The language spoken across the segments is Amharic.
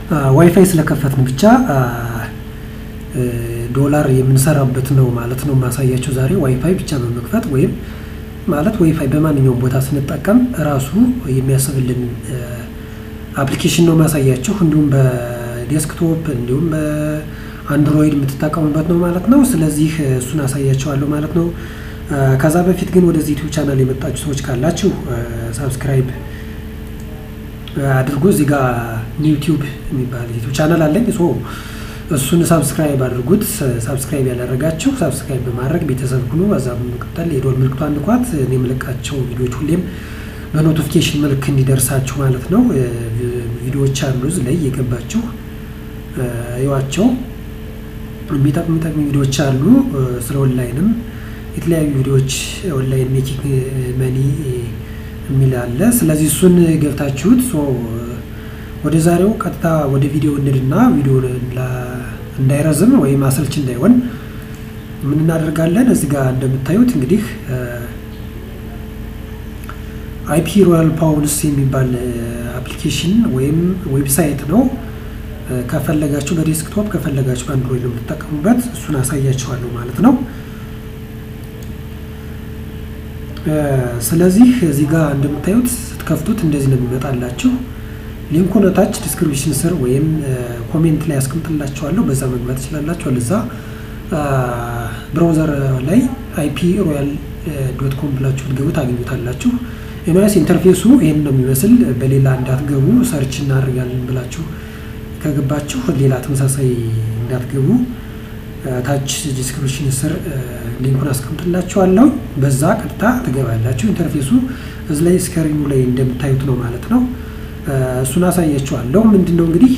ዋይፋይ ስለከፈትን ብቻ ዶላር የምንሰራበት ነው ማለት ነው ማሳያችሁ ዛሬ ዋይፋይ ብቻ በመክፈት ወይም ማለት ዋይፋይ በማንኛውም ቦታ ስንጠቀም ራሱ የሚያስብልን አፕሊኬሽን ነው ማሳያችሁ። እንዲሁም በዴስክቶፕ እንዲሁም በአንድሮይድ የምትጠቀሙበት ነው ማለት ነው። ስለዚህ እሱን አሳያችኋለሁ ማለት ነው። ከዛ በፊት ግን ወደዚህ ዩቲዩብ ቻናል የመጣችሁ ሰዎች ካላችሁ ሳብስክራይብ አድርጉ። እዚህ ጋር ዩቲዩብ የሚባል ዩቲዩብ ቻናል አለኝ። ሶ እሱን ሳብስክራይብ አድርጉት። ሳብስክራይብ ያላደረጋችሁ ሳብስክራይብ በማድረግ ቤተሰብ ሁኑ። በዛ በመቀጠል የዶል ምልክቷን ንኳት። እኔ የምለቃቸው ቪዲዮዎች ሁሌም በኖቲፊኬሽን መልክ እንዲደርሳችሁ ማለት ነው። ቪዲዮዎች አሉ እዚህ ላይ የገባችሁ እዩዋቸው። የሚጠቅሙ የሚጠቅሙ ቪዲዮዎች አሉ። ስለ ኦንላይንም የተለያዩ ቪዲዮዎች ኦንላይን ሜኪንግ መኒ የሚል አለ። ስለዚህ እሱን ገብታችሁት ወደ ዛሬው ቀጥታ ወደ ቪዲዮ እንድና ቪዲዮ እንዳይረዝም ወይም አሰልች እንዳይሆን ምን እናደርጋለን? እዚህ ጋር እንደምታዩት እንግዲህ አይፒ ሮያል ፓውንስ የሚባል አፕሊኬሽን ወይም ዌብሳይት ነው። ከፈለጋችሁ በዴስክቶፕ ከፈለጋችሁ በአንድሮይድ ነው የምትጠቀሙበት። እሱን አሳያችኋለሁ ማለት ነው። ስለዚህ እዚህ ጋር እንደምታዩት ስትከፍቱት እንደዚህ ነው የሚመጣላችሁ። ሊንኩን ታች ዲስክሪፕሽን ስር ወይም ኮሜንት ላይ ያስቀምጥላችኋለሁ። በዛ መግባት ትችላላችሁ። ለዛ ብራውዘር ላይ አይፒ ሮያል ዶት ኮም ብላችሁ ትገቡ ታገኙታላችሁ። ኤንዋይስ ኢንተርፌሱ ይህን ነው የሚመስል። በሌላ እንዳትገቡ ሰርች እናደርጋለን ብላችሁ ከገባችሁ ሌላ ተመሳሳይ እንዳትገቡ ታች ዲስክሪፕሽን ስር ሊንኩን አስቀምጥላችኋለሁ። በዛ ቀጥታ ትገባላችሁ። ኢንተርፌሱ እዚ ላይ ስክሪኑ ላይ እንደምታዩት ነው ማለት ነው። እሱን አሳያችኋለሁ። ምንድን ነው እንግዲህ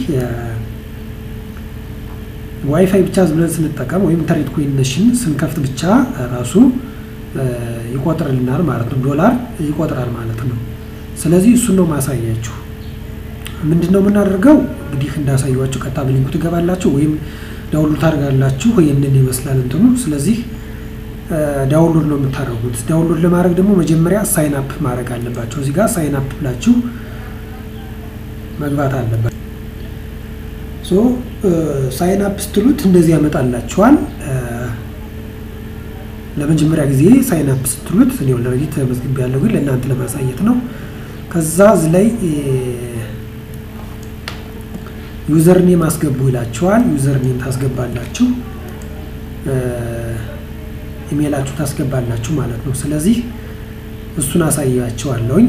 ዋይፋይ ብቻ ብለን ስንጠቀም ወይም ኢንተርኔት ኮኔክሽን ስንከፍት ብቻ ራሱ ይቆጥርልናል ማለት ነው። ዶላር ይቆጥራል ማለት ነው። ስለዚህ እሱን ነው ማሳያችሁ። ምንድን ነው የምናደርገው እንግዲህ እንዳሳያችሁ ቀጥታ በሊንኩ ትገባላችሁ ወይም ዳውንሎድ ታደርጋላችሁ። ይህንን ይመስላል እንትኑ። ስለዚህ ዳውንሎድ ነው የምታደርጉት። ዳውንሎድ ለማድረግ ደግሞ መጀመሪያ ሳይን አፕ ማድረግ አለባቸው። እዚህ ጋር ሳይን አፕ ብላችሁ መግባት አለባቸው። ሶ ሳይን አፕ ስትሉት እንደዚህ ያመጣላችኋል። ለመጀመሪያ ጊዜ ሳይን አፕ ስትሉት እኔ ኦልሬዲ ተመዝግቤያለሁ፣ ግን ለእናንተ ለማሳየት ነው። ከዛ እዚህ ላይ ዩዘር ኔም አስገቡ ይላችኋል። ዩዘር ኔም ታስገባላችሁ፣ ኢሜይላችሁ ታስገባላችሁ ማለት ነው። ስለዚህ እሱን አሳያችኋለሁኝ።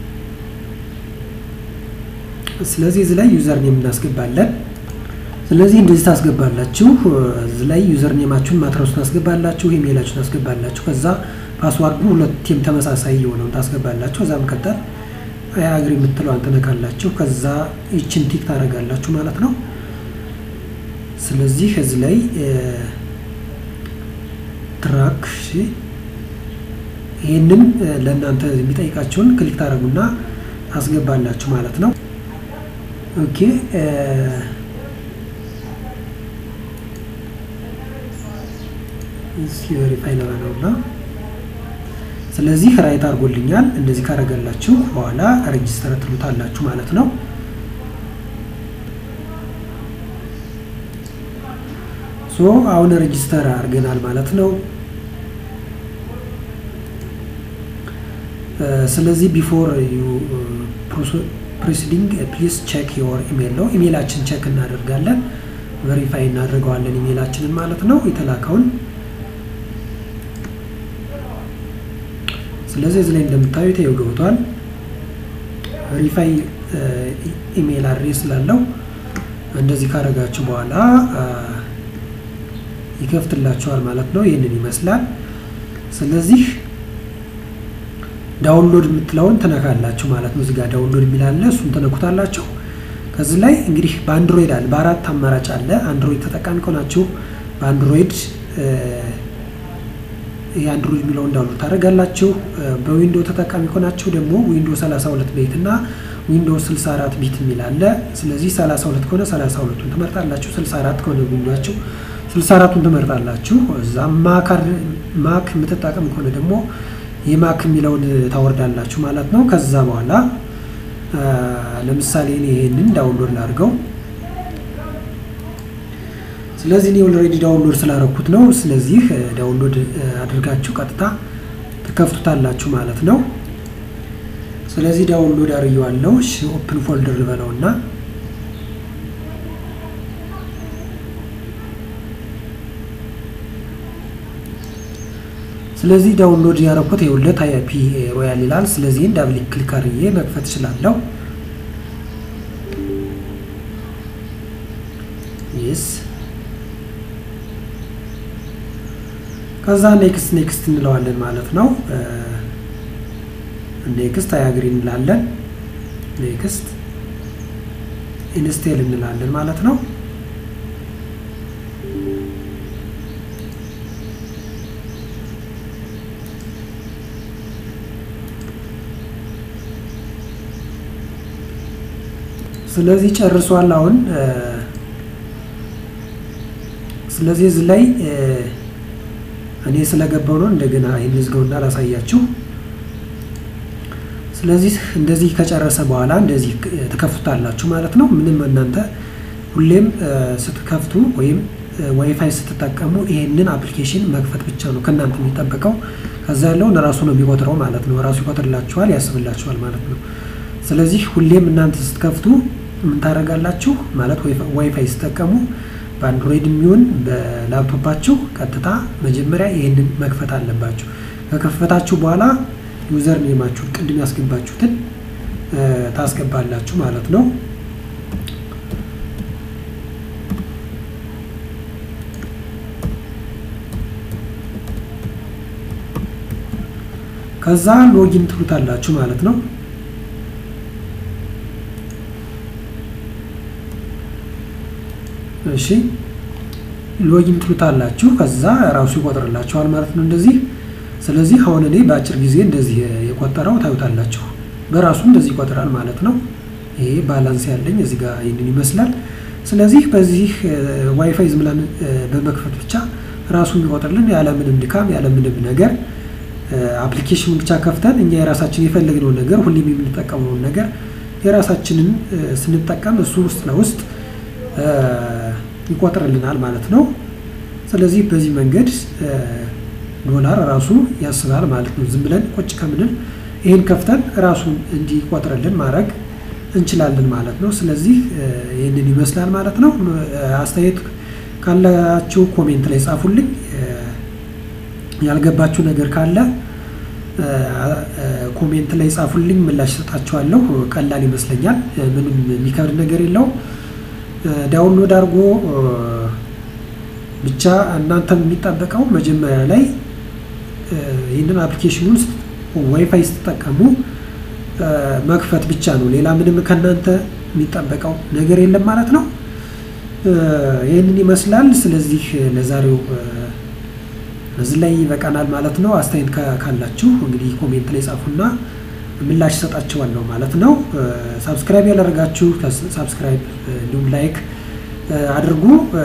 ስለዚህ እዚህ ላይ ዩዘር ኔም እናስገባለን። ስለዚህ እንደዚህ ታስገባላችሁ። እዚህ ላይ ዩዘር ኔማችሁን ማትረሱ ታስገባላችሁ፣ ኢሜይላችሁን ታስገባላችሁ። ከዛ ፓስዋርዱ ሁለቴም ተመሳሳይ የሆነውን ታስገባላችሁ። ከዛ መቀጠል አግሪ የምትለዋን ትነካላችሁ። ከዛ ይችን ቲክ ታደርጋላችሁ ማለት ነው። ስለዚህ እዚህ ላይ ትራክ ይህንን ለእናንተ የሚጠይቃቸውን ክሊክ ታደርጉና ታስገባላችሁ ማለት ነው። ኦኬ ቬሪፋይ ለማለውና ስለዚህ ራይት አድርጎልኛል። እንደዚህ ካደረገላችሁ በኋላ ሬጅስተር ትሉታላችሁ ማለት ነው። ሶ አሁን ሬጅስተር አድርገናል ማለት ነው። ስለዚህ ቢፎር ዩ ፕሮሲዲንግ ፕሊዝ ቼክ ዮር ኢሜል ነው። ኢሜላችን ቼክ እናደርጋለን፣ ቬሪፋይ እናደርገዋለን ኢሜላችንን ማለት ነው የተላከውን ስለዚህ እዚህ ላይ እንደምታዩት ይኸው ገብቷል። ቬሪፋይ ኢሜይል አድሬስ ስላለው እንደዚህ ካደረጋችሁ በኋላ ይከፍትላችኋል ማለት ነው። ይህንን ይመስላል። ስለዚህ ዳውንሎድ የምትለውን ትነካላችሁ ማለት ነው። እዚህ ጋር ዳውንሎድ የሚላለ እሱን ትነኩታላችሁ። ከዚህ ላይ እንግዲህ በአንድሮይድ አለ፣ በአራት አማራጭ አለ። አንድሮይድ ተጠቃሚ ከሆናችሁ በአንድሮይድ የአንድሮይድ የሚለውን ዳውንሎድ ታደርጋላችሁ። በዊንዶ ተጠቃሚ ከሆናችሁ ደግሞ ዊንዶ 32 ቤት እና ዊንዶ 64 ቢት የሚል አለ። ስለዚህ 32 ከሆነ 32ቱን ትመርጣላችሁ፣ 64 ከሆነ ዊንዶችሁ 64ቱን ትመርጣላችሁ። እዛ ማክ የምትጠቀም ከሆነ ደግሞ የማክ የሚለውን ታወርዳላችሁ ማለት ነው። ከዛ በኋላ ለምሳሌ እኔ ይሄንን ዳውንሎድ ላድርገው ስለዚህ እኔ ኦልሬዲ ዳውንሎድ ስላረኩት ነው። ስለዚህ ዳውንሎድ አድርጋችሁ ቀጥታ ትከፍቱታላችሁ ማለት ነው። ስለዚህ ዳውንሎድ አርየዋለሁ። እሺ ኦፕን ፎልደር ልበለውና ስለዚህ ዳውንሎድ ያረኩት የሁለት አይፒ ሮያል ይላል። ስለዚህ ዳብል ክሊክ አርዬ መክፈት እችላለሁ። ይስ ከዛ ኔክስት ኔክስት እንለዋለን ማለት ነው። ኔክስት አያግሪ እንላለን። ኔክስት ኢንስቴል እንላለን ማለት ነው። ስለዚህ ጨርሷል። አሁን ስለዚህ እዚህ ላይ እኔ ስለገባው ነው እንደገና ይህን ዝገውና ላሳያችሁ። ስለዚህ እንደዚህ ከጨረሰ በኋላ እንደዚህ ትከፍቱታላችሁ ማለት ነው። ምንም እናንተ ሁሌም ስትከፍቱ ወይም ዋይፋይ ስትጠቀሙ ይሄንን አፕሊኬሽን መክፈት ብቻ ነው ከእናንተ የሚጠበቀው። ከዛ ያለውን ራሱ ነው የሚቆጥረው ማለት ነው። ራሱ ይቆጥርላችኋል፣ ያስብላችኋል ማለት ነው። ስለዚህ ሁሌም እናንተ ስትከፍቱ ምን ታደርጋላችሁ ማለት ዋይፋይ ስትጠቀሙ በአንድሮይድ የሚሆን በላፕቶፓችሁ ቀጥታ መጀመሪያ ይህንን መክፈት አለባችሁ። ከከፈታችሁ በኋላ ዩዘር ኔማችሁን ቅድም ያስገባችሁትን ታስገባላችሁ ማለት ነው። ከዛ ሎጊን ትሉታላችሁ ማለት ነው። እሺ ሎጊን ትሉታላችሁ። ከዛ ራሱ ይቆጥርላችኋል ማለት ነው እንደዚህ። ስለዚህ አሁን እኔ በአጭር ጊዜ እንደዚህ የቆጠረው ታዩታላችሁ። በራሱ እንደዚህ ይቆጥራል ማለት ነው። ይሄ ባላንስ ያለኝ እዚህ ጋር ይህንን ይመስላል። ስለዚህ በዚህ ዋይፋይ ዝም ብለን በመክፈት ብቻ ራሱ የሚቆጥርልን ያለምንም ድካም ያለምንም ነገር አፕሊኬሽኑን ብቻ ከፍተን እኛ የራሳችን የፈለግነውን ነገር ሁሌም የምንጠቀመውን ነገር የራሳችንን ስንጠቀም እሱ ውስጥ ለውስጥ ይቆጥርልናል ማለት ነው። ስለዚህ በዚህ መንገድ ዶላር ራሱ ያስባል ማለት ነው። ዝም ብለን ቁጭ ከምንል ይህን ከፍተን ራሱን እንዲቆጥርልን ማድረግ እንችላለን ማለት ነው። ስለዚህ ይህንን ይመስላል ማለት ነው። አስተያየት ካላችሁ ኮሜንት ላይ ጻፉልኝ። ያልገባችሁ ነገር ካለ ኮሜንት ላይ ጻፉልኝ፣ ምላሽ ሰጣችኋለሁ። ቀላል ይመስለኛል። ምንም የሚከብድ ነገር የለውም። ዳውንሎድ አድርጎ ብቻ እናንተ የሚጠበቀው መጀመሪያ ላይ ይህንን አፕሊኬሽኑን ዋይፋይ ስትጠቀሙ መክፈት ብቻ ነው። ሌላ ምንም ከእናንተ የሚጠበቀው ነገር የለም ማለት ነው። ይህንን ይመስላል። ስለዚህ ለዛሬው እዚህ ላይ ይበቃናል ማለት ነው። አስተያየት ካላችሁ እንግዲህ ኮሜንት ላይ ጻፉና ምላሽ ሰጣችኋለሁ ማለት ነው። ሳብስክራይብ ያላደረጋችሁ ሳብስክራይብ እንዲሁም ላይክ አድርጉ።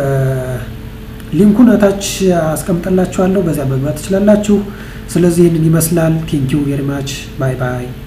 ሊንኩን እታች አስቀምጠላችኋለሁ፣ በዚያ መግባት ትችላላችሁ። ስለዚህ ይህንን ይመስላል። ቴንኪው ቬሪ ማች ባይ ባይ።